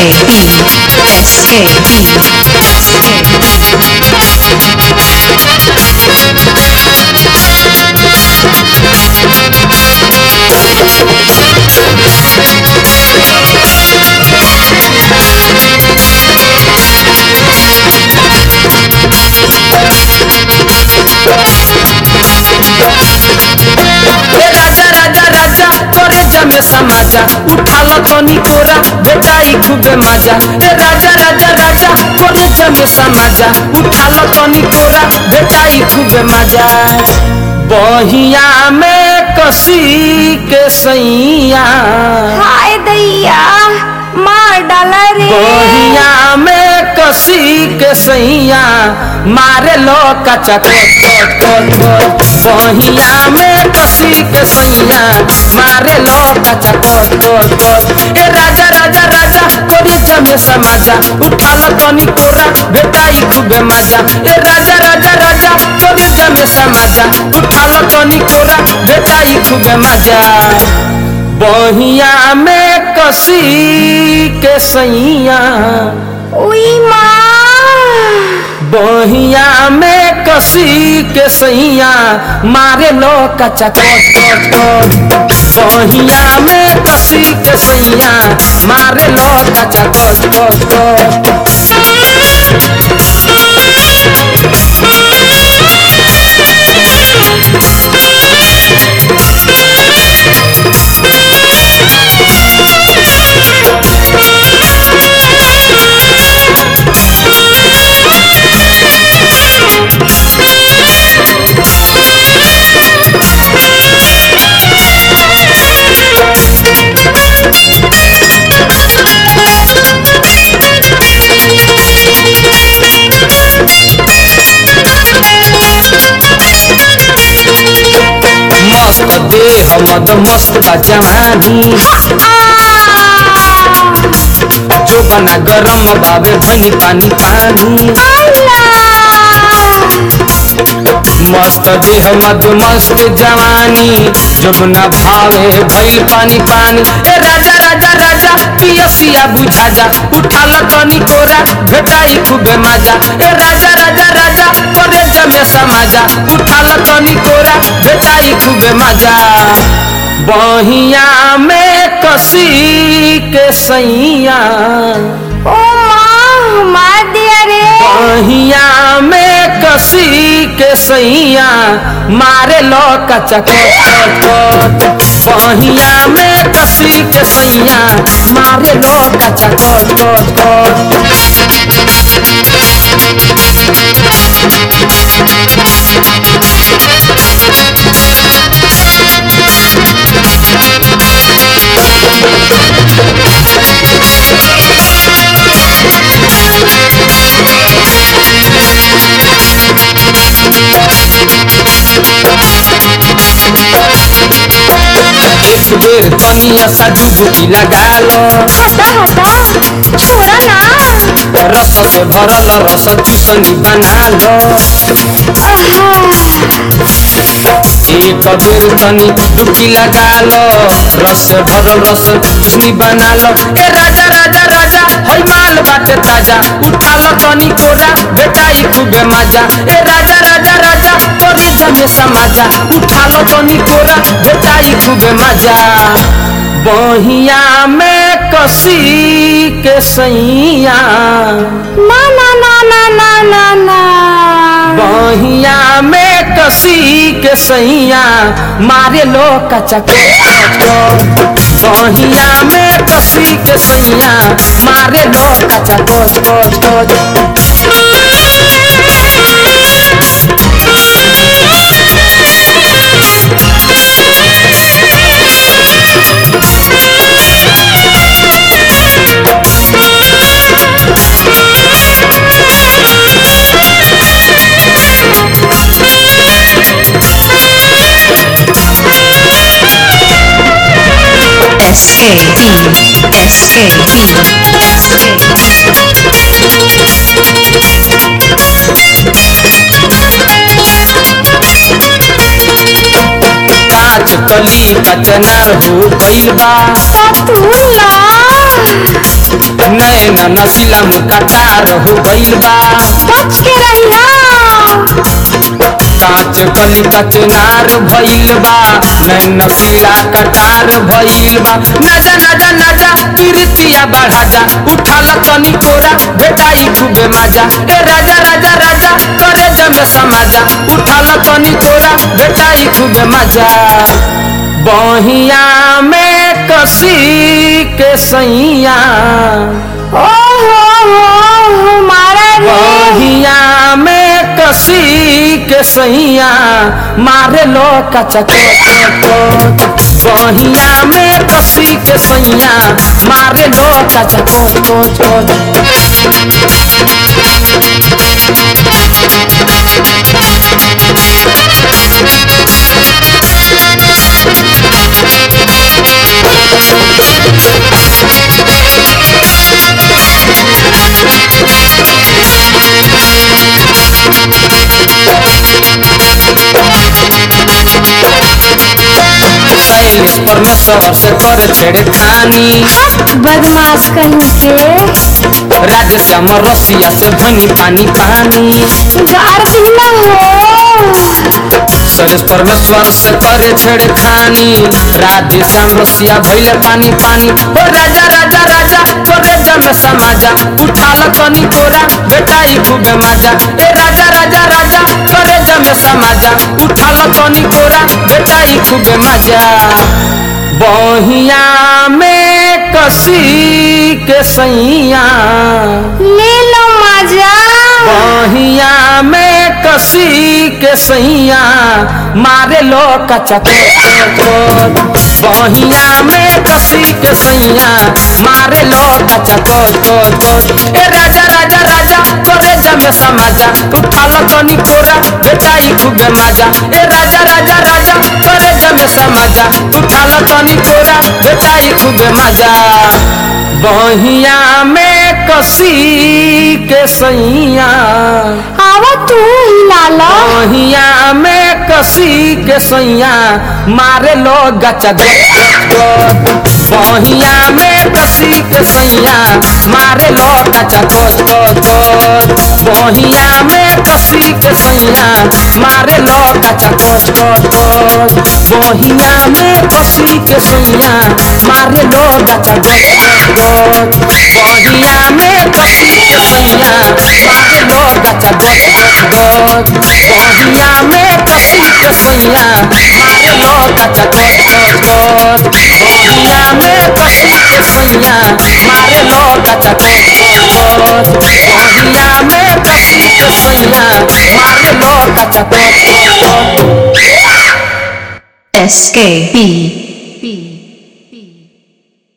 ए राजा राजा राजा तोरे जमे समाजा उठाल तनी कोरा बेटाई खूबे मजा ए राजा राजा राजा तोरे जमे समाजा उठाल तनी कोरा बेटाई खूबे मजा बहिया में कसी के सैया हाय दैया मार डाला रे बहिया में कसी के सैया मारे लो कचा कोट कोट कोट कोट बहिया में कसी के सैया मारे लो कचा कोट कोट कोट ए राजा राजा राजा कोरी जमे समाजा उठाल तनी कोरा बेटाई खूबे मजा ए राजा राजा राजा कोरी जमे समाजा उठाल तनी कोरा बेटाई खूबे मजा बहिया में कसी के सैया उई माँ बहिया में कसी के सैया मारे लो कचा कोट कोट कोट बहिया में कसी के सैया मारे लो कचा कोट कोट कोट मस्त देह मद मस्त बा जवानी जो बना गरम बाबे भनी पानी पानी मस्त देह मद मस्त जवानी जमुना भावे भइल पानी पानी ए राजा राजा राजा पियसिया बुझा जा उठाल तनी कोरा भेटाई खूबे मजा ए राजा राजा राजा करे जमे समाजा उठाल तनी कोरा भेटाई खूबे मजा बहिया में कसी के सैया ओ माँ मार दिया रे बहिया में कसी के सैया मारे लो कचा कोट कोट कोट बहिया में कसी के सैया मारे लो कचा कोट कोट कोट एक बेर तनिया सा डुबकी लगा लो हटा हटा छोड़ा ना रस से भरल रस चूसनी बना लो एक बेर तनी डुबकी लगा लो रस से भरल रस चूसनी बना लो ए राजा राजा राजा हई माल बाटे ताजा उठा लो तनी कोरा बेटाई खूबे मजा ए राजा राजा राजा तोरी जमे समाजा उठा लो तनी कोरा बेटाई खूबे मजा बहिया में कसी के सैया ना ना ना ना ना ना ना बहिया में कसी के सैया मारे लो कचा कोट बहिया में कसी के सैया मारे लो कचा कोट कोट कोट S K E S K E S K E काच कली कचनार हो गइल बा पतूला नैन नसीला मुकटार हो गइल बा बच के रहिया कांच कली कचनार भइल बा नैन नसीला कटार भइल बा नजा नजा नजा कीर्तिया बढ़ा जा उठाल तनी कोरा बेटाई खूबे माजा ए राजा राजा राजा करे जमे समाजा उठाल तनी कोरा बेटाई खूबे माजा बहिया में कसी के सैया ओ हो हो मारा रे बहिया में कसी के सैया मारे लो कचा बहिया में कसी के सैया मारे लो कचा कोच कोच कोच शैलेश परमेश्वर से कर छेड़खानी बदमाश कहीं के राधे श्याम रसिया से भनी पानी पानी गार दिला हो शैलेश परमेश्वर से करे छेड़खानी राधे श्याम रसिया भैले पानी पानी ओ राजा राजा राजा तोरे जमे समाजा उठाल तनी कोरा बेटाई खूबे माजा ए राजा राजा राजा तोरे जमे समाजा उठाल तनी कोरा बेटाई खूबे माजा बहिया में कसी के सैया ले लो मजा बहिया में कसी के सैया मारे लो कचा बहिया में कसी के सैया मारे लो कचा ए राजा राजा राजा तोरे जमे समाजा उठाल तनी कोरा बेटाई खूबे माजा ए राजा राजा राजा तोरे जमे समाजा उठाल तनी कोरा बेटाई खूबे माजा बहिया में कसी के सैया आवा तू हिला लो बहिया में कसी के सैया मारे लो गचा बहिया में कसी के सैया मारे लो गचा कोच कोच कोच बहिया में कसी के सैया मारे लो गचा कोच कोच कोच बहिया में कसी के सैया मारे लो गचा कोच कोच बहिया में कसी के सैया मारे लो गचा कोच कोच बहिया में कसी के सैया मारे लो गचा कोच कोच कोच बहिया में कसी के सैया मारे लो गचा कोच कोच कोच बहिया में कसी के सैया मारे लो गचा कोच कोच कोच SKB